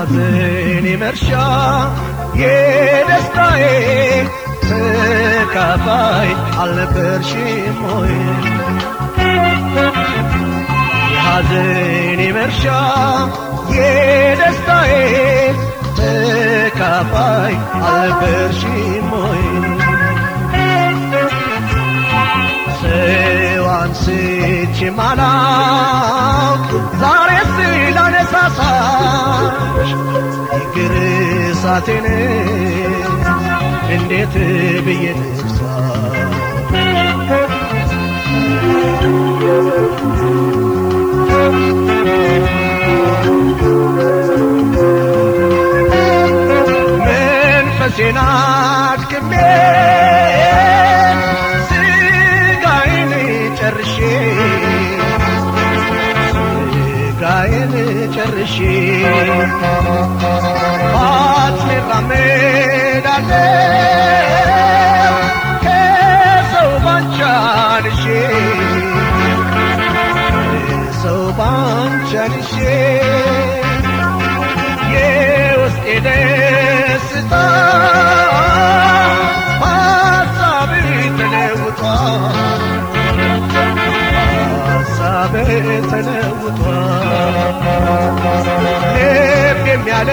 የሐዘኔ መርሻ የደስታዬ ተካፋይ አልነበርሽም ሆይ የሐዘኔ መርሻ የደስታዬ ተካፋይ አልነበርሽም ሆይ ሰው አንስቼ ማላውቅ ዛሬ ስላነሳሳሽ ይቅር እሳቴን እንዴት ብዬ ልርሳ መንፈሴን አድክሜ ስጋዬን ጨርሼ ስጋዬን ጨርሼ ባትሜ እራመዳለሁ ከሰው ባንቺ አንሼ ከሰው ባንቺ አንሼ የውስጤ ደስታ ሀሳብ ተለውጧል ሀሳብ ተለውጧል ልቤም ያለ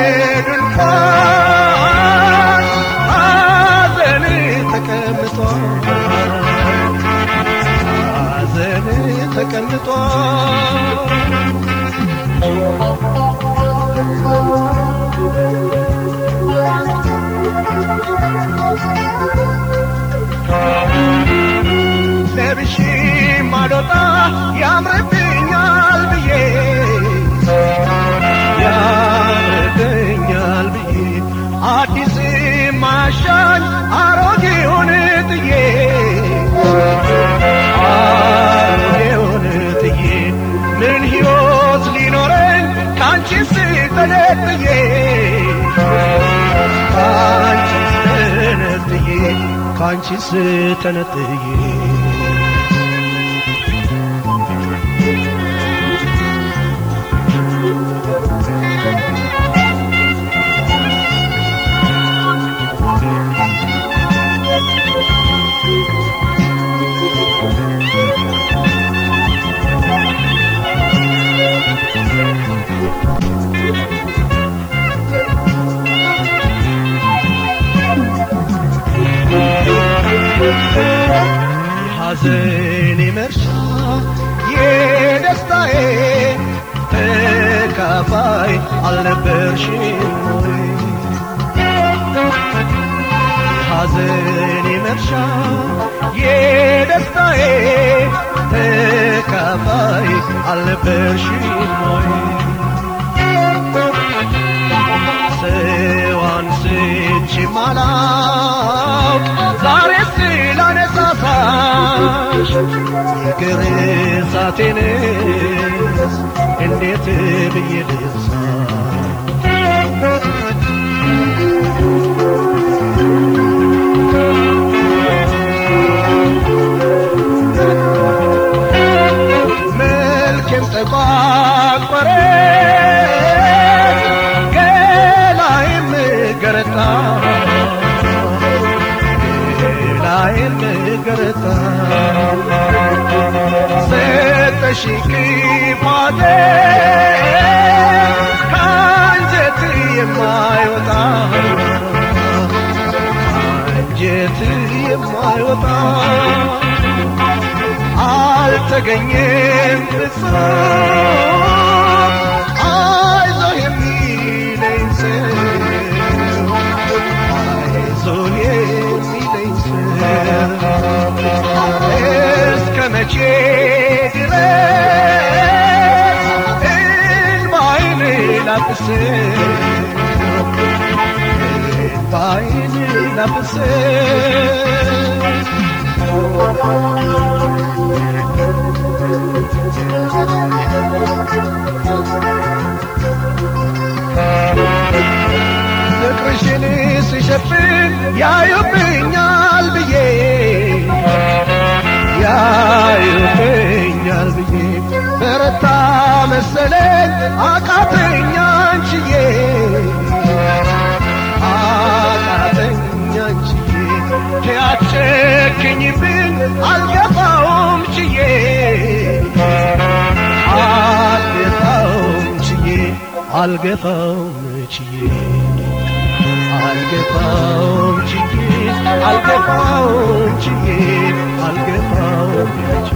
ድንኳን ሐዘን ተቀምጧል ሐዘን ተቀምጧል ለብሼ ማልወጣ ያምርብኛል ብዬ ያምርብኛል ብዬ አዲስ ማሻኝ አሮጌውን ጥዬ አሮጌውን ጥዬ ምን ሕይወት ሊኖረኝ ካንቺ ስተነጥዬ ካንቺ ስተነጥዬ ካንቺ ስተነጥዬ የሐዘኔ መርሻ የደስታዬ ተካፋይ አልነበርሽም ወይ? የሐዘኔ መርሻ የደስታዬ ተካፋይ አልነበርሽም ወይ? ሰው አንስቼ ማላውቅ ዛሬ ስላነሳሳሽ ይቅር እሳቴንስ እንዴት ብዬ ልርሳ መልኬም ተቋቆረ ገላይም ገረጣ ገላይም ገረጣ ሰጠሽ ክፋቴ ከአንጀት የማይወጣ አንጀት የማይወጣ አልተገኘም ፍጹም አይዞህ የሚለኝ ሰው አይዞህ የሚለኝ ሰው እስከ መቼ ድረስ እንባዬን ላብስህ እንባዬን ላብስህ ፍቅርሽን ስሸፍን ያዩብኛል ብዬ ያዩብኛል ብዬ በረታ መሰለኝ አቃተኛ አንቺዬ አቃተኝ አንቺዬ ያጨክኝብን አልገባውም ችዬ አልገባውም ችዬ አልገባውም ችዬ አልገባውም ችዬ አልገባውም ችዬ አልገባውም ችዬ